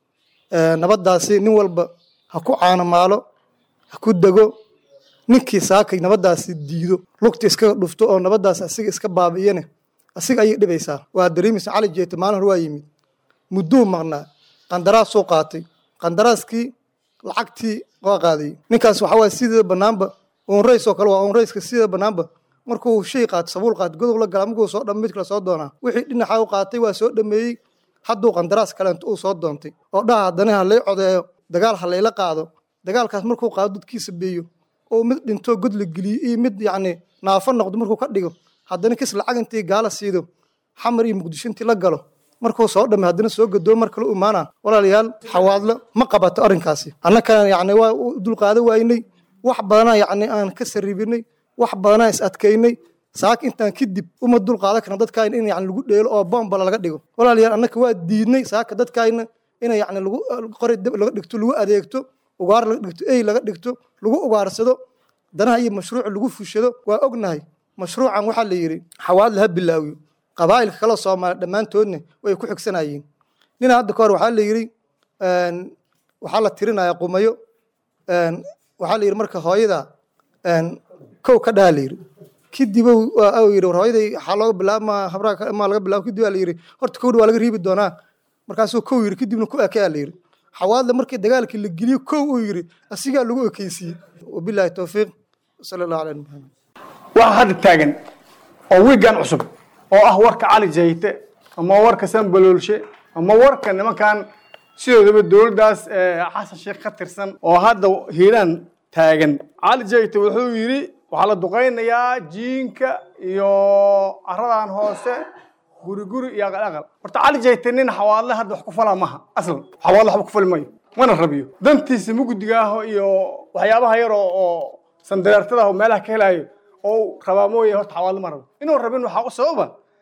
nabaddaasi nin walba ha ku caanamaalo ha ku dego ninkii saakay nabaddaasi diido lugta iskaga dhufto oo nabaddaasi asiga iska baabi'iyane asiga ayay dhibaysaa waa dareemaysa cali jeete maalin hore waa yimid mudduu maqnaa qandaraas soo qaatay qandaraaskii lacagtii waa qaadayay ninkaas waxaa waaya sideeda bannaanba onrays oo kale waa onrayska sideeda bannaanba markuu shay qaato sabuul qaato godob la gala markuu soo dham mid kale soo doonaa wixii dhinaxa u qaatay waa soo dhameeyey hadduu qandaraas kaleento uu soo doontay oo dhaha haddana ha lay codeeyo dagaal ha layla qaado dagaalkaas markuu qaado dadkiisa beeyo oo mid dhinto god la geliyo iyo mid yacni naafo noqdo markuu ka dhigo haddana kis lacag intii gaala siido xamar iyo muqdisho intii la galo markuu soo dhamay haddana soo gadoo mar kale u imaana walaalayaal xawaadlo ma qabato arrinkaasi annakana yacni waa u dulqaado waynay wax badanaa yacni aan ka sarribinay wax badanaa is adkaynay saak intaan kadib uma dulqaadan karna dadkaayna in yani lagu dheelo oo bombala laga dhigo walaalayaal annaka waa diidnay saaka dadkaayna in yani lagu qori dab laga dhigto lagu adeegto ugaar laga dhigto ey laga dhigto lagu ugaarsado danaha iyo mashruuca lagu fushado waa ognahay mashruucan waxaa la yidhi xawaadla ha bilaawiyo qabaa'ilka kale soomaaliya dhammaantoodna way ku xigsanayeen nina hadda ka hor waxaa la yidhi waxaa la tirinaya qumayo waxaa la yidhi marka hooyada kow ka dhaha la yidhi kadib yidhi war hooyaday waxaa looga bilaabma habraha maa laga bilaabo kadib aa la yidhi horta kowdha waa laga riibi doonaa markaasuu kow yidhi kadibna ku ekeyaa la yidhi xawaadle markii dagaalkii la geliyo kow uu yidhi asigaa lagu ekeysiiyey wabilaahi towfiiq sala allahu cala muxamed waxaa hadda taagan oo wiigan cusub oo ah warka cali jayte ama warka sanbaloolshe ama warka nimankan sidoodaba dowladdaas xasan sheekh ka tirsan oo hadda hiiraan taagan cali jayte wuxuu yidhi waxaa la duqaynayaa jiinka iyo caradan hoose guri guri iyo aqal aqal horta cali jayte nin xawaadle hadda wax ku falaa maha aslan xawaadle waxba ku fali mayo mana rabiyo dantiisa mugdiga ah iyo waxyaabaha yar oo oo sandareertada ah oo meelaha ka helayo oo rabaa mooye horta xawaadle ma rabo inuu rabin waxaa u sababa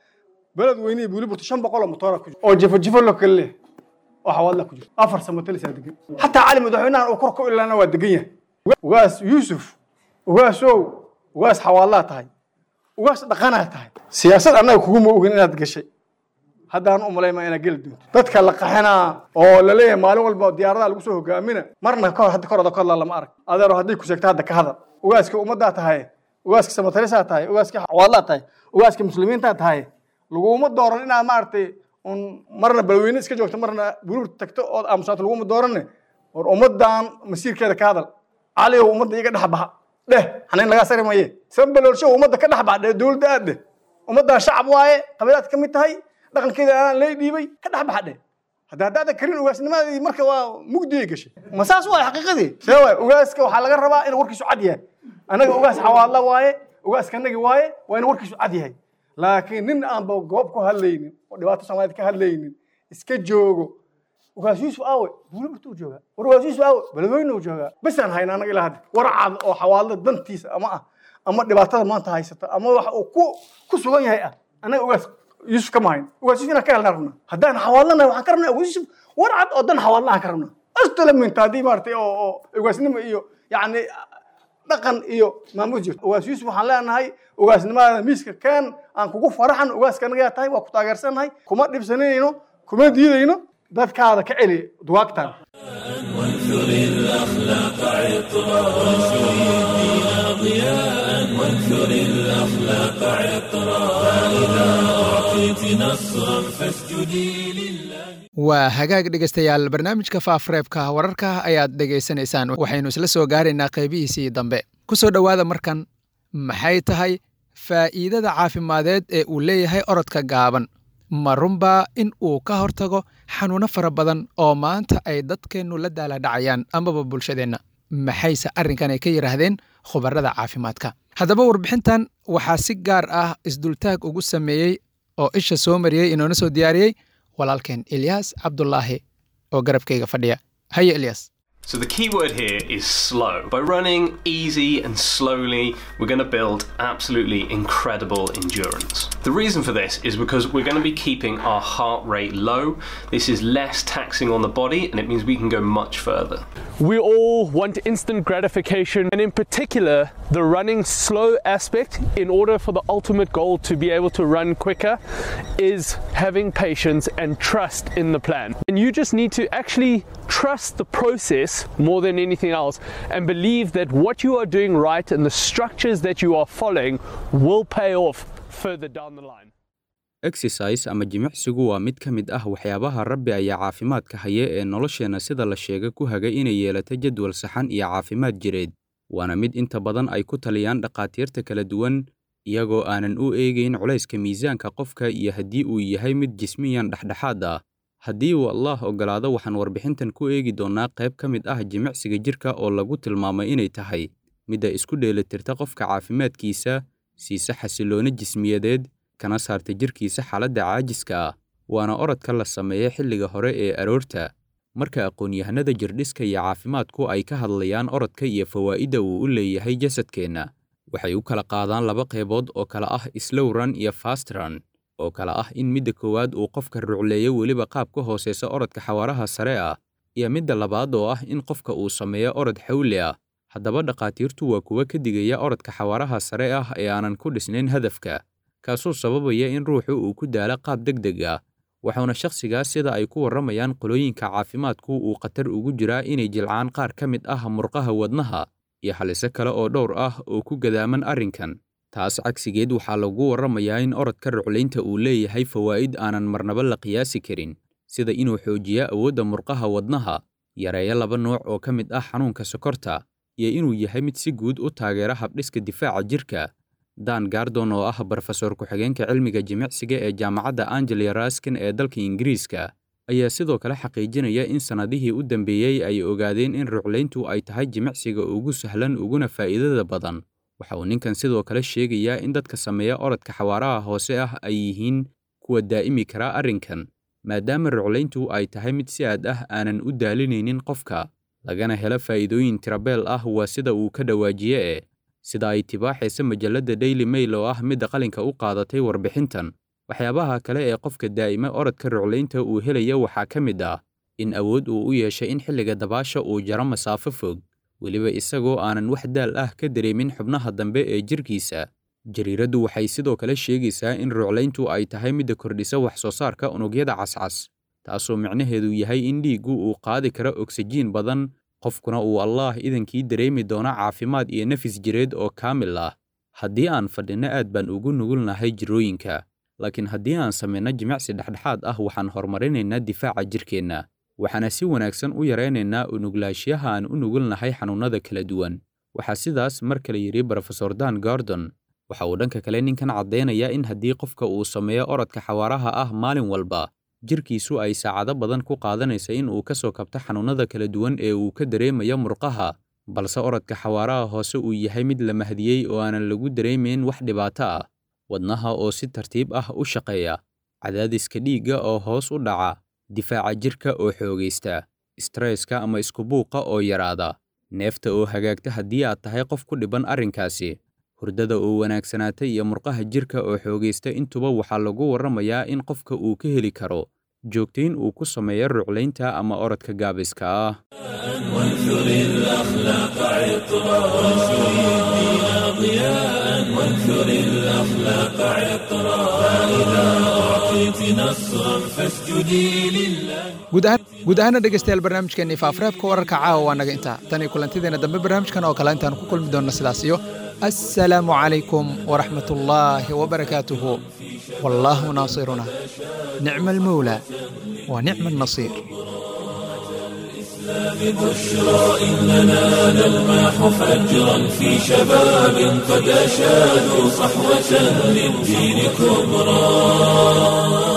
beled weynihii buuliburta shan boqol oo motoora ku jiro oo jifo jifo loo kala leeyahay oo xawaadla ku jiro afar samotalisaa degan xataa cali madaxweynahan uu kor ku ilaana waa degan yahay ugaas yuusuf ugaasow ugaas xawaadlaa tahay ugaas dhaqanaa tahay siyaasad annaga kuguma ogin inaad gashay haddaan u malayma inaad geli doonto dadka la qaxinaa oo la leeyahay maalin walba diyaaradaha lagu soo hogaamina marna kahor hadda kor oda ka hadlaa lama arag adeero hadday ku sheegto hadda ka hadal ugaaska ummaddaa tahay ugaaska samatalisaa tahay ugaaska xawaadlaa tahay ugaaska muslimiintaa tahay laguma dooran inaad maaragtay un marna balweyne iska joogto marna buruur tagto ood aamusaato laguma dooranne war ummaddan masiirkeeda ka hadal cali oo ummadda iga dhex baxa dheh xanayn lagaa sari maye sanbaloolsho ummadda ka dhex baxa dheh dowladda aad dheh ummaddan shacab waaye qabiilaad ka mid tahay dhaqankeeda aanan lay dhiibay ka dhex baxa dheh hadda haddaada karin ugaasnimadii marka waa mugdigay gashay ma saas waay xaqiiqadii see waay ugaaska waxaa laga rabaa inuu warkiisu cad yahay annaga ugaas xawaadla waaye ugaaskanagi waaye waa inuu warkiisu cad yahay laakiin nin aanba goob ku hadlaynin oo dhibaato soomaaliyed ka hadlaynin iska joogo ugaas yuusuf aawe buuliburtuu joogaa war ugaas yuusuf aawe beledweyne joogaa besaan hayna annaga ilaa hadda war cad oo xawaadla dantiisa ama ah ama dhibaatada maanta haysata ama waxa uu ku ku sugan yahay ah annaga ugaas yuusuf kama hayn ugaas yuusuf inaan ka helnaa rabnaa haddaan xawaadlanahay waxaan ka rabnaa ugaas yuusuf war cad oo dan xawaadla aan ka rabnaa astala minta haddii maaragtay oo oo ugaasnimo iyo yacni dhaqan iyo maamul jirto ugaas yuusuf waxaan leenahay ugaasnimadaada miiska keen aan kugu faraxan ugaaskanagaa tahay waa ku taageersannahay kuma dhibsanayno kuma diidayno dadkaada ka celi duwaagtaan وانثر الأخلاق عطرا وانشر الدين ضياء وانثر الأخلاق عطرا فإذا أعطيت نصرا فاسجدي لله waa hagaag dhegaystayaal barnaamijka faafreebka wararka ayaad dhegaysanaysaan waxaynu isla soo gaaraynaa qaybihiisii dambe ku soo dhowaada markan maxay tahay faa'iidada caafimadeed ee uu leeyahay orodka gaaban ma runbaa in uu ka hortago xanuuno fara badan oo maanta ay dadkeennu la daaladhacayaan amaba bulshadeenna maxayse arrinkan ay ka yidhaahdeen khubarada caafimaadka haddaba warbixintan waxaa si gaar ah isdultaag ugu sameeyey oo isha soo mariyey inoona soo diyaariyey walaalkeen ilyaas cabdulaahi oo garabkayga fadhiya haye ilyas So the key word here is slow. By running easy and slowly, we're going to build absolutely incredible endurance. The reason for this is because we're going to be keeping our heart rate low. This is less taxing on the body and it means we can go much further. We all want instant gratification, and in particular, the running slow aspect, in order for the ultimate goal to be able to run quicker, is having patience and trust in the plan. And you just need to actually trust the process more than anything else and believe that what you are doing right and the structures that you are following will pay off further down the line. exercise ama jimicsigu waa mid ka mid ah waxyaabaha rabbi ayaa caafimaadka haya ee nolosheenna sida la sheega ku haga inay yeelato jadwal saxan iyo caafimaad jireed waana mid inta badan ay ku taliyaan dhakhaatiirta kala duwan iyagoo aanan u eegayn culayska miisaanka qofka iyo haddii uu yahay mid jismiyan dhexdhexaad ah haddii uu allaah oggolaado waxaan warbixintan ku eegi doonnaa qayb ka mid ah jimicsiga jirka oo lagu tilmaamay inay tahay midda isku dheelitirta qofka caafimaadkiisa siise xasillooni jismiyadeed kana saarta jirkiisa xaaladda caajiska ah waana orodka la sameeya xilliga hore ee aroorta marka aqoon-yahanada jirdhiska iyo caafimaadku ay ka hadlayaan orodka iyo fawaa'idda uu u leeyahay jasadkeenna waxay u kala qaadaan laba qaybood oo kala ah slow run iyo fast run oo kala ah in midda koowaad uu qofka rucleeyo weliba qaab ka hooseysa orodka xawaaraha sare ah iyo midda labaad oo ah in qofka uu sameeyo orod xawli ah haddaba dhakhaatiirtu waa kuwa ka digaya orodka xawaaraha sare ah ee aanan ku dhisnayn hadafka kaasoo sababaya in ruuxu uu ku daalo qaab deg deg ah waxauna shakhsigaas sida ay ku warramayaan qolooyinka caafimaadku uu khatar ugu jiraa inay jilcaan qaar ka mid ah murqaha wadnaha iyo haliso kale oo dhowr ah oo ku gadaaman arrinkan taas cagsigeed waxaa lagu warramayaa in orodka ruclaynta uu leeyahay fawaa'id aanan marnaba la qiyaasi karin sida inuu xoojiya awoodda murqaha wadnaha yareeyo laba nooc oo ka mid ah xanuunka sokorta iyo inuu yahay mid si guud u taageera habdhiska difaaca jirka dan gardon oo ah brofesor ku-xigeenka cilmiga jimicsiga ee jaamacadda angelia raskin ee dalka ingiriiska ayaa sidoo kale xaqiijinaya in sannadihii u dambeeyey ay ogaadeen in ruclayntu ay tahay jimicsiga ugu sahlan uguna faa'iidada badan waxa uu ninkan sidoo kale sheegayaa in dadka sameeya orodka xawaaraha hoose ah ay yihiin kuwa daa'imi karaa arrinkan maadaama ruclayntu ay tahay mid si aad ah aanan u daalinaynin qofka lagana helo faa'iidooyin tirabeel ah waa sida uu ka dhawaajiye e sida ay tibaaxaysa majalladda daily mail oo ah midda qalinka u qaadatay warbixintan waxyaabaha kale ee qofka daa'ima orodka ruclaynta uu helaya waxaa ka mid ah in awood uu u yeeshay in xilliga dabaasha uu jaro masaafo fog weliba isagoo aanan wax daal ah ka dareemin xubnaha dambe ee jirkiisa jariiraddu waxay sidoo kale sheegaysaa in ruclayntu ay tahay midda kordhisa wax soo saarka unugyada cascas taasoo micnaheedu yahay in dhiiggu uu qaadi karo ogsajiin badan qofkuna uu allaah idankii dareemi doono caafimaad iyo nafis jireed oo kaamil ah haddii aan fadhinno aad baan ugu nugulnahay jirooyinka laakiin haddii aan samayno jimicsi dhexdhexaad ah waxaan horumarinaynaa difaaca jirkeenna waxaana si wanaagsan u yaraynaynaa unuglaanshiyaha aan u nugulnahay xanuunnada kala duwan waxaa sidaas mar kale yidhi brofesor dan gordon waxa uu dhanka kale ninkan caddaynayaa in haddii qofka uu sameeyo orodka xawaaraha ah maalin walba jirkiisu ay saacado badan ku qaadanaysa in uu ka soo kabto xanuunnada kala duwan ee uu ka dareemayo murqaha balse orodka xawaaraha hoose uu yahay mid la mahdiyey oo aanan lagu dareemayn wax dhibaato ah wadnaha oo si tartiib ah u shaqeeya cadaadiska dhiigga oo hoos u dhaca difaaca jirka oo xoogaysta stresska ama iskubuuqa oo yaraada neefta oo hagaagta haddii aad tahay qof ku dhiban arrinkaasi hurdada oo wanaagsanaata iyo murqaha jirka oo xoogaysta intuba waxaa lagu warramayaa in qofka uu ka heli karo joogtayn uu ku sameeyo ruclaynta ama orodka gaabiska ah وانثر الأخلاق عطرا وانشر الدين ضياء وانثر الأخلاق عطرا فإذا أعطيت نصرا فاسجدي لله guud ahaana dhegeystayaal barnaamijkeenii faafareebka wararka caawa waa naga intaa tan iyo kulantideena dambe barnaamijkan oo kale intaan ku kulmi doonna sidaas iyo assalaamu calaykum waraxmat ullaahi wabarakaatuhu wallaahu naasiruna nicma almawlaa wa nicma annasiir بشرى إننا نلمح فجرا في شباب قد أشادوا صحوة للدين كبرى